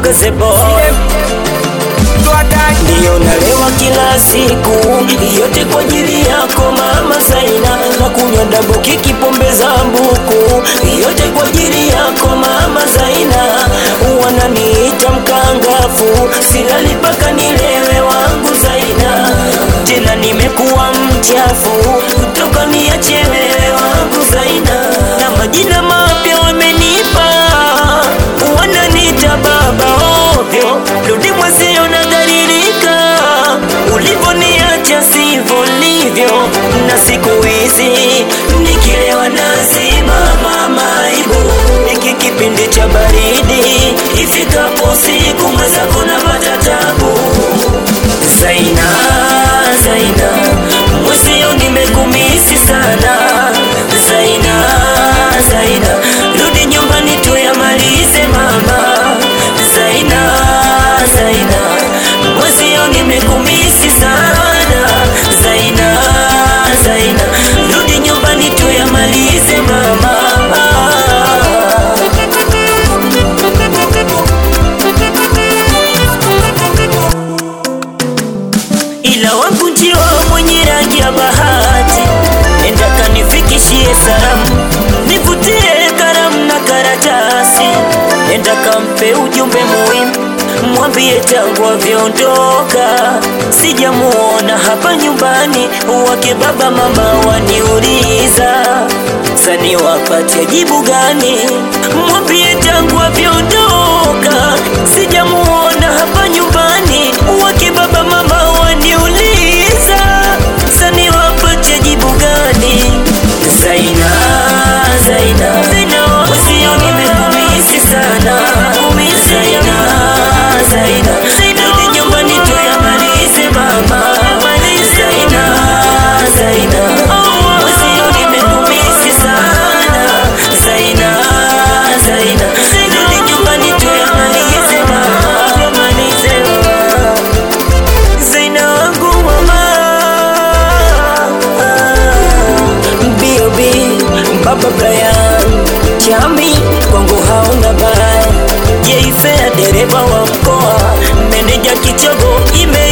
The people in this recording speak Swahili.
Sibeze boy ndiyo nalewa kila siku, yote kwa ajili yako mama Zaina, na kunywa dabu kiki pombe za mbuku, yote kwa ajili yako mama Zaina. Wananiita mkangafu, silali mpaka nilewe wangu Zaina, tena nimekuwa mchafu toka niache wewe wangu Zaina, na majina mapya wamenipa, wananiita baba ovyo, rudi mwezio nadhalilika, ulivoniacha sivyo livyo, na siku hizi nikilewa nazima mama aibu, iki kipindi cha baridi, ifikapo siku mwenzako napata tabu. Zaina, Zaina, mwezio nimekumisi sana Zaina, Zaina, rudi nyumbani tuyamalize mama Zaina, Zaina, mwezio nimekumisi sana Zaina, Zaina, rudi nyumbani tuyamalize mama ila wangu njiwa mwenye rangi ya bahati, enda kanifikishie salamu, nivutie karamu na karatasi, enda kampe ujumbe muhimu, mwambie tangu avyoondoka sijamuona hapa nyumbani, wake baba mama waniuliza sani wapatia jibu gani? Mwambie tangu avyoondoka sijamuona hapa nyumbani, wake baba mama waniuliza sani wapatia jibu gani? Zaina, Zaina, Zaina, usio nimekumisi sana, Zaina, Zaina, Zaina, rudi nyumbani tuyamalize mama, Zaina, Zaina, usio nimekumisi sana, Zaina, Zaina, rudi nyumbani tuyamalize mama, tuyamalize mama. Zaina wangu mama B.O.B Baba Brian Chami kwangu hauna baya Jeifea dereva wa mkoa Meneja kichogo ime